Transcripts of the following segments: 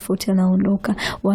tofauti anaondoka,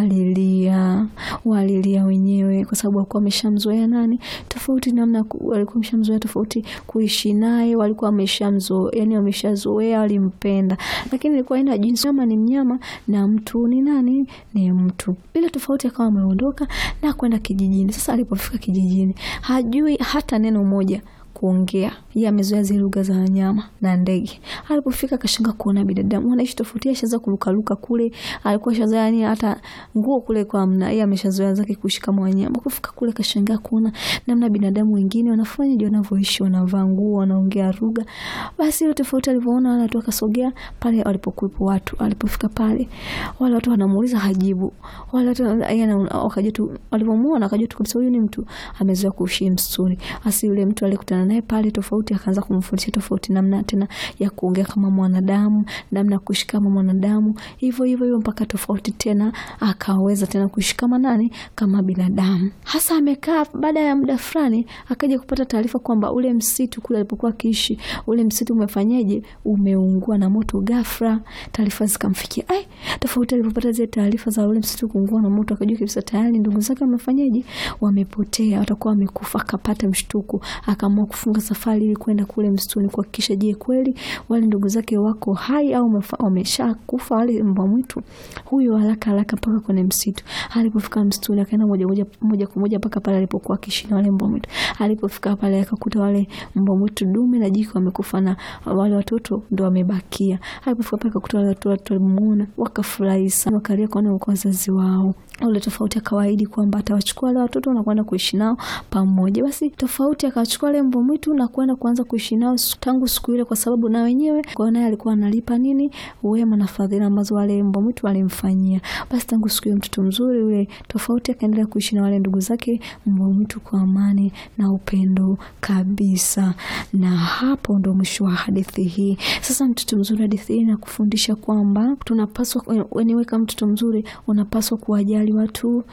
walilia walilia wenyewe kwa sababu walikuwa wameshamzoea nani tofauti, namna ku- walikuwa wameshamzoea tofauti kuishi naye, walikuwa wameshamzoea, yani wameshazoea, walimpenda, lakini ilikuwa ina jinsi kama ni mnyama na mtu ni nani, ni mtu. Ile tofauti akawa ameondoka na kwenda kijijini. Sasa alipofika kijijini, hajui hata neno moja kuongea yeye amezoea zile lugha za wanyama na ndege. Alipofika akashanga kuona binadamu wanaishi tofauti, yeye ashaanza kurukaruka kule, alikuwa shazoea yani hata nguo kule kwa amna, yeye ameshazoea zake kuishi kama wanyama. Kufika kule akashangaa kuona namna binadamu wengine wanafanya je, wanavyoishi, wanavaa nguo, wanaongea lugha. Basi ile tofauti alivyoona wale watu, akasogea pale walipokuwepo watu. Alipofika pale, wale watu wanamuuliza, hajibu. Wale watu yeye ana- wakajua tu, walivyomuona akajua tu kabisa huyu ni mtu amezoea kuishi msituni. Basi yule mtu aliyekutana naye pale tofauti akaanza kumfundisha tofauti namna tena ya kuongea kama mwanadamu, namna ya kuishi kama mwanadamu, hivyo hivyo hivyo mpaka tofauti tena akaweza tena kuishi kama nani, kama binadamu. Hasa amekaa, baada ya muda fulani akaja kupata taarifa kwamba ule msitu kule alipokuwa akiishi, ule msitu umefanyaje, umeungua na moto ghafla. Taarifa zikamfikia, ai, tofauti alipopata zile taarifa za ule msitu kuungua na moto, akajua kabisa tayari ndugu zake wamefanyaje, wamepotea, watakuwa wamekufa. Akapata mshtuko, akaamua kufunga safari ili kwenda kule msituni kuhakikisha, je, kweli wale ndugu zake wako hai au wamefa- wameshakufa wale mbwa mwitu. Huyo haraka haraka mpaka kwenye msitu. Alipofika msituni, akaenda moja moja moja kwa moja mpaka pale alipokuwa akiishi na wale mbwa mwitu. Alipofika pale, akakuta wale mbwa mwitu dume na jike wamekufa na wale watoto ndo wamebakia. Alipofika pale, akakuta wale watu watu walimuona, wakafurahi sana, wakalia kuona wako wazazi wao. Ule tofauti akawaahidi kwamba atawachukua wale watoto na kwenda kuishi nao pamoja. Basi tofauti akawachukua wale mbwa mwitu na kwenda kuanza kuishi nao siku- tangu siku ile, kwa sababu na wenyewe kwa naye alikuwa analipa nini wema na fadhila ambazo wale mbwa mwitu walimfanyia. Basi tangu siku hiyo mtoto mzuri yule tofauti akaendelea kuishi na wale ndugu zake mbwa mwitu kwa amani na upendo kabisa. Na hapo ndo mwisho wa hadithi hii. Sasa mtoto mzuri, hadithi hii inakufundisha kwamba tunapaswa, wewe kama mtoto mzuri unapaswa kuwajali watu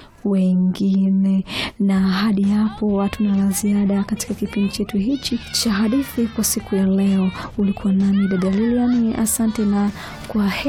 wengine. Na hadi hapo hatuna la ziada katika kipindi chetu hichi cha hadithi kwa siku ya leo. Ulikuwa nami dada Lilian, asante na kwa heri.